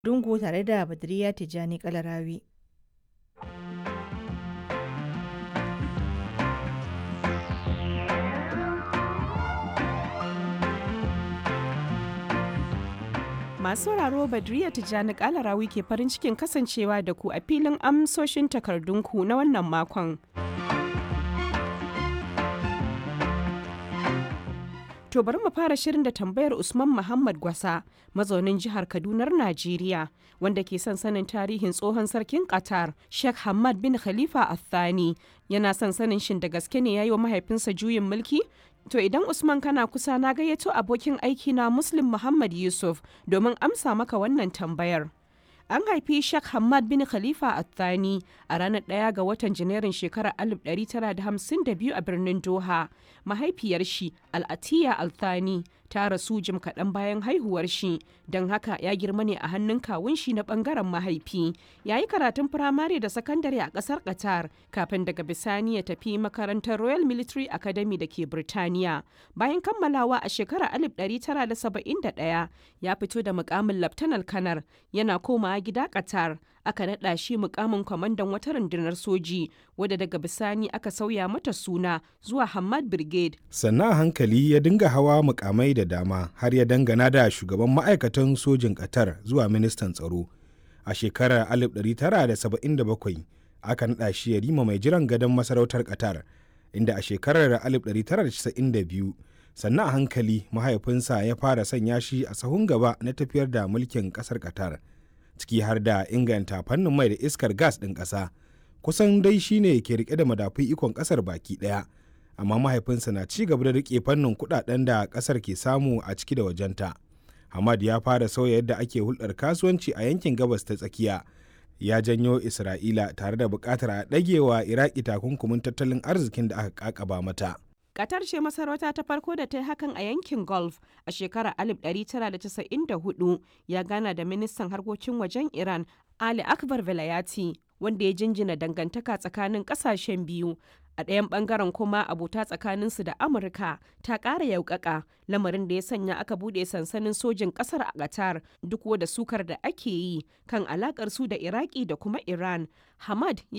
Dungu tare da Badriya Tijjani Kalarawi. Masu sauraro Badriya Tijjani Kalarawi ke farin cikin kasancewa da ku a filin amsoshin takardunku na wannan makon. To bari mu fara shirin da tambayar Usman Muhammad Gwasa, mazaunin jihar Kadunar Najeriya, wanda ke son sanin tarihin tsohon sarkin Qatar, Sheikh Hamad bin Khalifa Al-Thani. Yana son sanin shin da gaske ne ya yi wa mahaifinsa juyin mulki? To idan Usman kana kusa na gayyato abokin aiki na Muslim Muhammad Yusuf domin amsa maka wannan tambayar. An haifi Sheikh Hamad bin Khalifa Al-Thani a ranar ɗaya ga watan Janairun shekarar 1952 a birnin Doha. Mahaifiyar shi Al-Atiya Al-Thani ta rasu jim kaɗan bayan haihuwar shi, don haka ya girma ne a hannun kawun shi na ɓangaren mahaifi. Ya yi karatun firamare da sakandare a ƙasar Qatar kafin daga bisani ya tafi makarantar Royal Military Academy da ke Birtaniya. Bayan kammalawa a shekarar 1971 ya fito da mukamin Laftanar Kanar yana komawa gida Qatar aka naɗa shi mukamin kwamandan wata rundunar soji wadda daga bisani aka sauya mata suna zuwa Hamad Brigade. Sannan a hankali ya dinga hawa mukamai da dama har ya dangana da shugaban ma'aikatan sojin Qatar zuwa ministan tsaro. A shekarar 1977 aka naɗa shi ya rima mai jiran gadon masarautar Qatar inda a shekarar 1992 sannan a hankali mahaifinsa ya fara sanya shi a sahun gaba na tafiyar da mulkin ƙasar Qatar. ciki har da inganta fannin mai da iskar gas ɗin ƙasa kusan dai shine ke rike da madafun ikon ƙasar baki ɗaya amma mahaifinsa na ci gaba da rike fannin kuɗaɗen da ƙasar ke samu a ciki da wajenta hamad ya fara sauya yadda ake hulɗar kasuwanci a yankin gabas ta tsakiya ya janyo isra'ila tare da buƙatar a ɗagewa iraki takunkumin tattalin arzikin da aka ƙaƙaba mata Qatar ce masarauta ta farko da ta yi hakan a yankin Gulf a shekarar 1994 ya gana da ministan harkokin wajen Iran Ali Akbar Velayati wanda ya jinjina dangantaka tsakanin kasashen biyu. A ɗayan ɓangaren kuma abota tsakaninsu da Amurka ta ƙara yaukaka lamarin da ya sanya aka buɗe sansanin sojin ƙasar a Qatar duk da sukar da ake yi kan alaƙar su da Iraki da kuma Iran. Hamad